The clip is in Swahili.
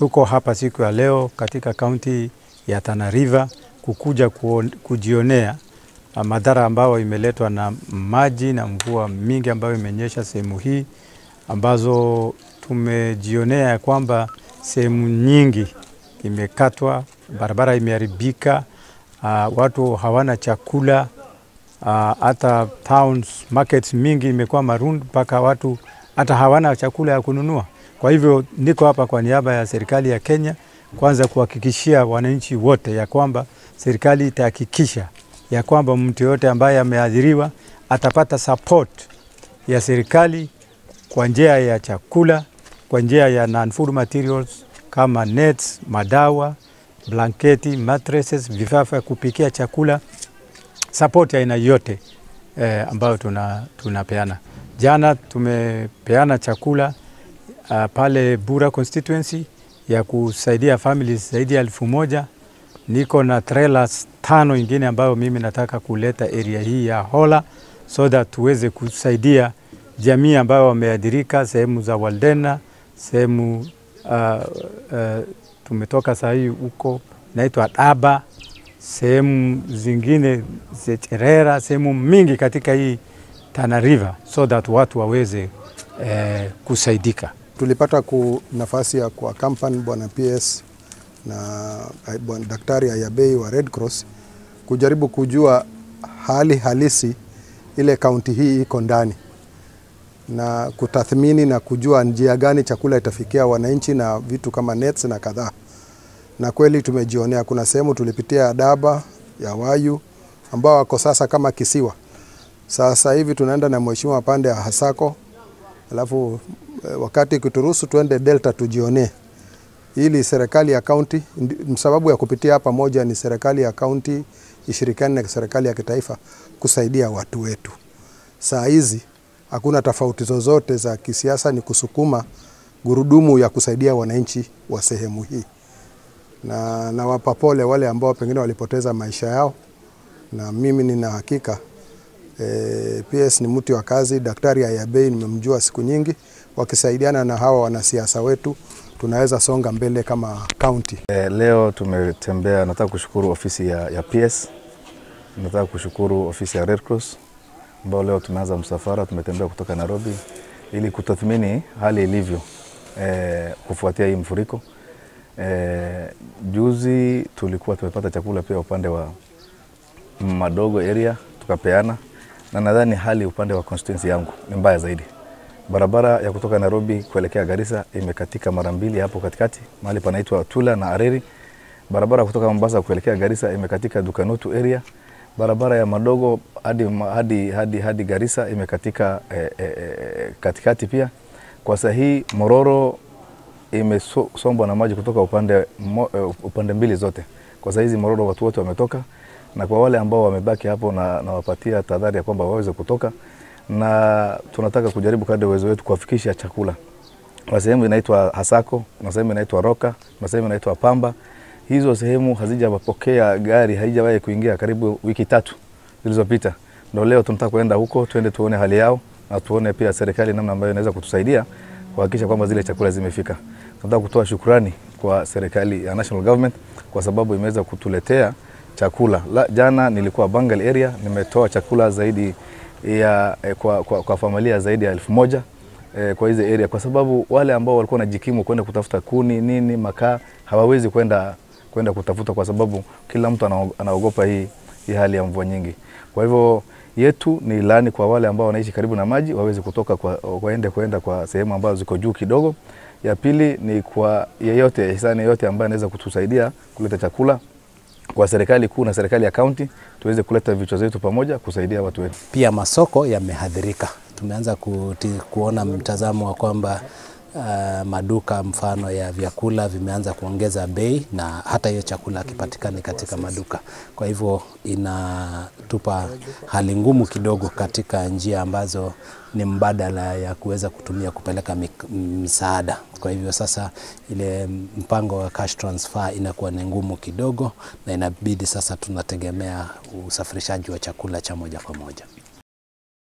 tuko hapa siku ya leo katika kaunti ya Tana River kukuja kuon, kujionea madhara ambayo imeletwa na maji na mvua mingi ambayo imenyesha sehemu hii, ambazo tumejionea ya kwamba sehemu nyingi imekatwa, barabara imeharibika, uh, watu hawana chakula hata uh, towns markets mingi imekuwa maroon mpaka watu hata hawana chakula ya kununua. Kwa hivyo niko hapa kwa niaba ya serikali ya Kenya, kwanza kuhakikishia wananchi wote ya kwamba serikali itahakikisha ya kwamba mtu yoyote ambaye ameathiriwa atapata support ya serikali kwa njia ya chakula, kwa njia ya non-food materials kama nets, madawa, blanketi, mattresses, vifaa vya kupikia chakula, support ya aina yote eh, ambayo tuna, tunapeana. Jana tumepeana chakula uh, pale Bura constituency ya kusaidia families zaidi ya elfu moja. Niko na trailers tano ingine ambayo mimi nataka kuleta area hii ya Hola so that tuweze kusaidia jamii ambayo wameathirika sehemu za Waldena, sehemu uh, uh, tumetoka saa hii huko naitwa Daba, sehemu zingine Zecherera, sehemu mingi katika hii Tana River so that watu waweze eh, kusaidika. Tulipata ku nafasi ya kwa kampani bwana PS na bwana daktari Ayabei wa Red Cross kujaribu kujua hali halisi ile kaunti hii iko ndani na kutathmini na kujua njia gani chakula itafikia wananchi na vitu kama nets na kadhaa. Na kweli tumejionea, kuna sehemu tulipitia Daba ya Wayu ambao wako sasa kama kisiwa. Sasa hivi tunaenda na mheshimiwa pande ya Hasako, alafu wakati kuturuhusu tuende Delta tujionee, ili serikali ya kaunti, sababu ya kupitia hapa moja ni serikali ya kaunti ishirikiane na serikali ya kitaifa kusaidia watu wetu. Saa hizi hakuna tofauti zozote za kisiasa, ni kusukuma gurudumu ya kusaidia wananchi wa sehemu hii, na nawapa pole wale ambao pengine walipoteza maisha yao, na mimi nina hakika e, PS ni mtu wa kazi. Daktari Ayabei nimemjua siku nyingi, wakisaidiana na hawa wanasiasa wetu tunaweza songa mbele kama kaunti. E, leo tumetembea, nataka kushukuru ofisi ya, ya PS, nataka kushukuru ofisi ya Red Cross ambao leo tumeanza msafara, tumetembea kutoka Nairobi ili kutathmini hali ilivyo e, kufuatia hii mfuriko. E, juzi tulikuwa tumepata chakula pia upande wa Madogo area tukapeana, na nadhani hali upande wa constituency yangu ni mbaya zaidi. Barabara ya kutoka Nairobi kuelekea Garissa imekatika mara mbili hapo katikati, mahali panaitwa Tula na Areri. Barabara kutoka Mombasa kuelekea Garissa imekatika Dukanutu area. Barabara ya Madogo hadi, hadi, hadi, hadi Garissa imekatika eh, eh, katikati pia. Kwa sahii Mororo imesombwa na maji kutoka upande, mo, upande mbili zote. Kwa sahizi Mororo watu wote wametoka, na kwa wale ambao wamebaki hapo na nawapatia tahadhari ya kwamba waweze kutoka na tunataka kujaribu kadri uwezo wetu kuwafikisha chakula. Kuna sehemu inaitwa Hasako, kuna sehemu inaitwa Roka, kuna sehemu inaitwa Pamba. Hizo sehemu hazijapokea gari, haijawahi kuingia karibu wiki tatu zilizopita. Ndio leo tunataka kuenda huko, twende tuone hali yao na tuone pia serikali namna ambayo inaweza kutusaidia kuhakikisha kwamba zile chakula zimefika. Tunataka kutoa shukrani kwa serikali ya national government kwa sababu imeweza kutuletea chakula. La, jana nilikuwa Bangal area, nimetoa chakula zaidi ya eh, kwa, kwa, kwa familia zaidi ya elfu moja eh, kwa hizi area, kwa sababu wale ambao walikuwa wanajikimu kwenda kutafuta kuni nini makaa hawawezi kwenda kwenda kutafuta, kwa sababu kila mtu anaogopa hii, hii hali ya mvua nyingi. Kwa hivyo yetu ni ilani kwa wale ambao wanaishi karibu na maji waweze kutoka kwa, waende kwenda kwa sehemu ambazo ziko juu kidogo. Ya pili ni kwa yeyote hisani yeyote ambaye anaweza kutusaidia kuleta chakula kwa serikali kuu na serikali ya kaunti tuweze kuleta vichwa zetu pamoja kusaidia watu wetu. Pia masoko yamehadhirika. Tumeanza kuti, kuona mtazamo wa kwamba uh, maduka mfano ya vyakula vimeanza kuongeza bei na hata hiyo chakula hakipatikani katika maduka. Kwa hivyo inatupa hali ngumu kidogo katika njia ambazo ni mbadala ya kuweza kutumia kupeleka msaada. Kwa hivyo sasa ile mpango wa cash transfer inakuwa ni ngumu kidogo, na inabidi sasa tunategemea usafirishaji wa chakula cha moja kwa moja.